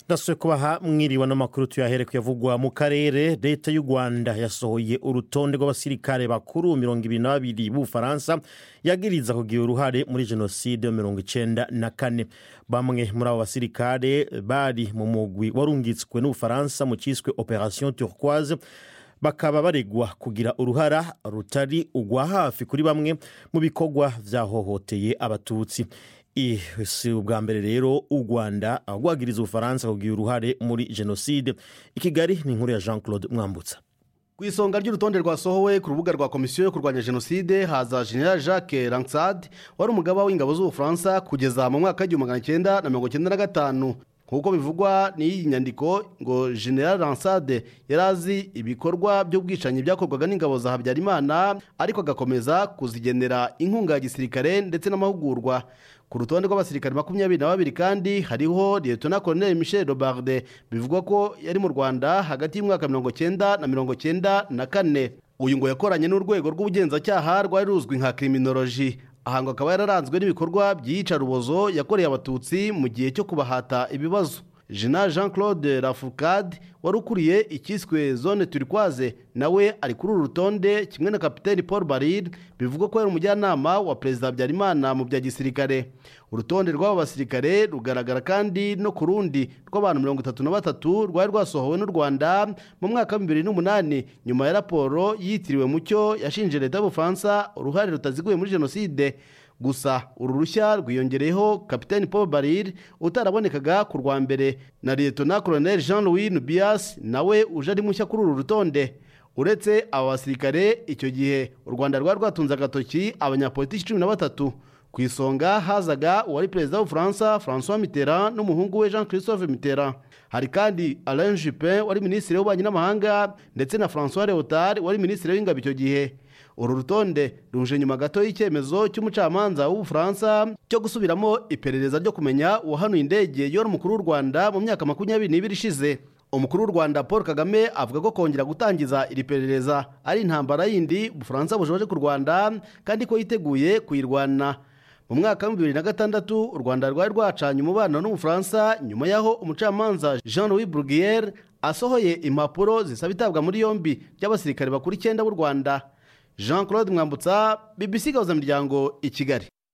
ndasuye kubaha mwiriwe n'amakuru tuyahere kuyavugwa mu karere leta y'u rwanda yasohoye urutonde rw'abasirikare bakuru mirongo ibiri na babiri b'ubufaransa yagiriza kugira uruhare muri jenoside yo mirongo icenda na kane bamwe muri abo basirikare bari mu mugwi warungitswe n'ubufaransa mu cyiswe operation turquoise bakaba baregwa kugira uruhara rutari ugwa hafi kuri bamwe mu bikorwa vyahohoteye abatutsi si ubwa mbere rero u rwanda rwagiriza ubufaransa kugira uruhare muri jenoside i kigali ni inkuru ya jean claude mwambutsa ku isonga ry'urutonde rwasohowe ku rubuga rwa komisiyo yo kurwanya jenoside haza general jacques ransad wari umugaba w'ingabo z'ubufaransa kugeza mu mwaka w'igihumbi magana cyenda na mirongo cyenda na gatanu nk'uko bivugwa n'iyi nyandiko ngo general ransade yari azi ibikorwa by'ubwicanyi byakorwaga n'ingabo za habyarimana ariko agakomeza kuzigenera inkunga ya gisirikare ndetse n'amahugurwa ku rutonde rw'abasirikare makumyabiri na babiri kandi hariho liyetona koloneli michel robarde bivugwa ko yari mu rwanda hagati y'umwaka mirongo cyenda na mirongo cyenda na kane uyu ngo yakoranye n'urwego rw'ubugenzacyaha rwari ruzwi nka kriminoloji aha ngo akaba yararanzwe n'ibikorwa by'iyicarubozo yakoreye abatutsi mu gihe cyo kubahata ibibazo jena jean claude rafurcade wari ukuriye icyiswe zone turikwaze nawe ari kuri uru rutonde kimwe na kapiteni paul barire bivugwa ko yari umujyanama wa perezida habyarimana mu bya gisirikare urutonde rw'aba basirikare rugaragara kandi no ku rundi rw'abantu mirongo itatu na batatu rwari rwasohowe n'u rwanda mu mwaka wa bibiri n'umunani nyuma ya raporo yitiriwe mucyo yashinje leta y'ubufaransa uruhare rutaziguye muri jenoside gusa uru rushya rwiyongereyeho kapitani paul barire utarabonekaga ku rwa mbere na liyetona koloneli jean louis nubias nawe uje ari mushya kuri uru rutonde uretse aba basirikare icyo gihe u rwanda rwari rwatunze agatoki abanyapolitiki cumi na batatu ku isonga hazaga uwari perezida w'ubufaransa francois mitterrand n'umuhungu we jean christophe mitterrand hari kandi alain juppin wari minisitiri w'ububanyi n'amahanga ndetse na francois leotard wari minisitiri w'ingabo icyo gihe uru rutonde ruje nyuma gato y'icyemezo cy'umucamanza w'ubufaransa cyo gusubiramo iperereza ryo kumenya uwahanuye indege yora umukuru w'u rwanda mu myaka makumyabiri n'ibiri ishize umukuru w'u rwanda paul kagame avuga ko kongera gutangiza iri perereza ari intambara yindi ubufaransa bushoje ku rwanda kandi ko yiteguye kuyirwana mu mwaka wa bibiri na gatandatu u rwanda rwari rwacanye umubano n'ubufaransa nyuma y'aho umucamanza jean louis bruguiere asohoye impapuro zisaba itabwa muri yombi ry'abasirikare bakuru icyenda b'u rwanda jean claude mwambutsa bbc gahuzamiryango i kigali